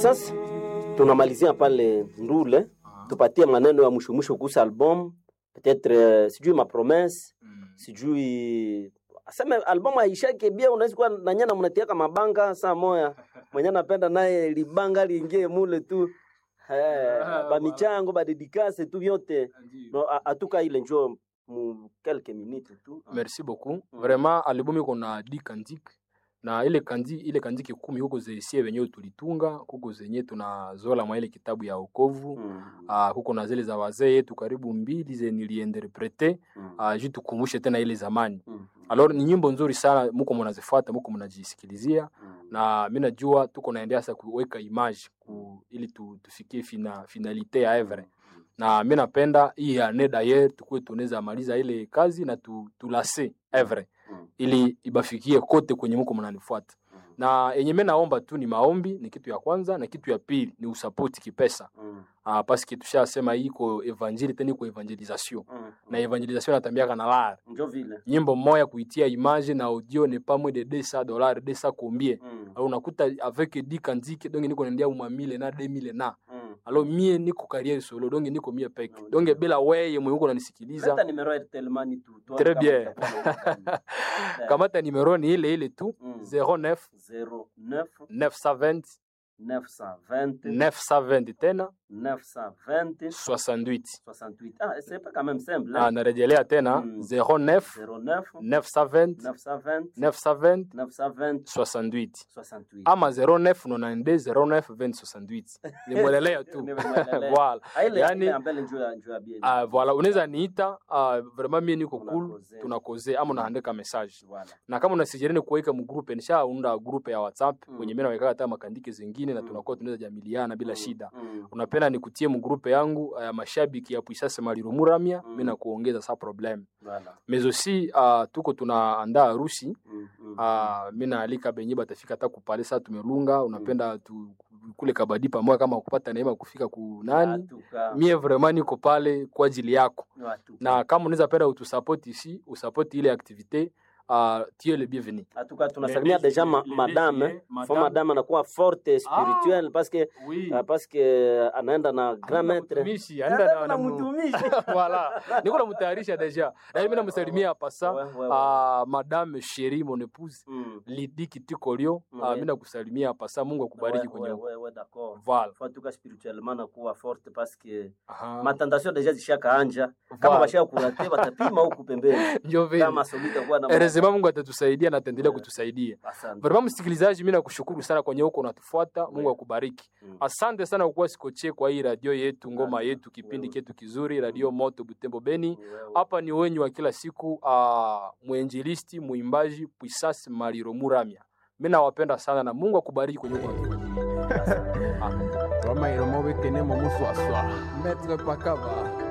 sasa tunamalizia pale Ndule, tupatie maneno ya mwisho mwisho kuhusu album peut-être, euh, sijui mapromesse sijui aseme albamu aishake bia, unaweza kuwa nanyana mnatiaka mabanga saa moya mwenye anapenda naye libanga liingie mule tu eh, bamichango badedikase tu vyote no, a- atuka ile njo mu quelques minutes tu merci beaucoup vraiment albumu iko na di kandiki na ile kandi ile kandiki kumi huko zesie wenyewe tulitunga huko zenye tunazola mwa ile kitabu ya okovu Mm, uh, huko na zile za wazee yetu karibu mbili ze niliinterprete mm, uh, juu tukumbushe tena ile zamani mm, alors ni nyimbo nzuri sana muko mnazifuata muko mnajisikilizia mm. na mi najua tuko naendea sasa kuweka image ku, ili tu, tufikie fina, finalite ya evre na mi napenda hii ane daye tukuwe tunaweza maliza ile kazi na tu, tulase evre Mm. ili ibafikie kote kwenye muko mnanifuata na yenye mi naomba tu ni maombi ni kitu ya kwanza na kitu ya pili ni usapoti kipesa Mm, ah, paske tushasema hii iko evangeli tena iko evangelisation mm, na evangelisation natambiaka na lar njo vile nyimbo moya kuitia image na audio ne pas moins de 200 dollars 200 combien Mm, alors unakuta avec 10 kandike donc niko naendea uma 1000 na 2000 na mm. alors mie niko carrière solo donc niko mie peke Mm. donc bila weye mwenye uko unanisikiliza Leta numero ya Airtel Money tu, tuone Très kama bien. utakuwa na- kamata numero ni ile ile tu Mm. 09 09 920 920 920 tena 920 68 68. Ah, c'est pas quand même simple. ah, Hein? narejelea tena Mm. 09 09 920 920 920 920 68 68. ama 09 92 09 20 68 nimwelelea tu Nimemwelelea. voilà Ah, ile yani- ile ambele njoo ya njoo ya bien. Ah, voilà unaweza niita ah, vraiment mie niko cool Tunakoze. tunakoze ama unaandika message Voilà. na kama unasijereni kuweka mgrupe nishaunda grupe ya whatsapp Mm. kwenye mimi naweka hata makandike zingine na Mm. tunakuwa tunaweza jamiliana bila Mm, shida mm, unapenda nikutie mgrupe yangu ya mashabiki ya puisase maliro muramia Mm. mimi nakuongeza sa problem Voilà. mais aussi uh, tuko tunaandaa harusi Mm, mm, uh, mi naalika benye batafika hata kupale saa tumelunga unapenda tu, kule kabadi pamoja kama kupata neema kufika kunani Atuka. mie vraiment niko pale kwa ajili yako Atuka. na kama unaweza penda utusapoti ici usapoti ile activité uh, tu es le bienvenu Atuka tunasalimia Les- deja ma, les- madame. les- Fo madame. madame anakuwa forte spirituelle parce que oui. ah, parce que anaenda na grand maître. Mtumishi, anaenda na- Anaenda na na mu- mtumishi. voilà niko namtayarisha deja na mimi namsalimia pasa Ouais, ouais, ouais. uh, madame sheri mon épouse Mm. lidi kitikolio uh, Ouais. mi nakusalimia pasa mungu akubariki Ouais, kwenye ouais, ouais, ouais, d'accord. voilà Faut en tout cas spirituellement nakuwa forte parce que Aha. matentation deja zishakaanja kama Voilà. bashaka kurate batapima huku pembeni ndio vile kama solita kuwa na erezema mungu atatusaidia na ataendelea Yeah. kutusaidia Asante. vrema msikilizaji mi nakushukuru sana kwenye huko unatufuata mungu Ouais. akubariki Mm. asante sana kukuwa sikoche kwa hii radio yetu ngoma Asante. yetu kipindi Wewe. ketu kizuri radio moto butembo beni Wewe. hapa ni wenyu wa kila siku uh, mwenjilisti mwimbaji puisasi maliro muramya mi nawapenda sana na mungu akubariki kwenye huko unatufuatilia Roma iromo bekene mo muswaswa. Maître Pakaba.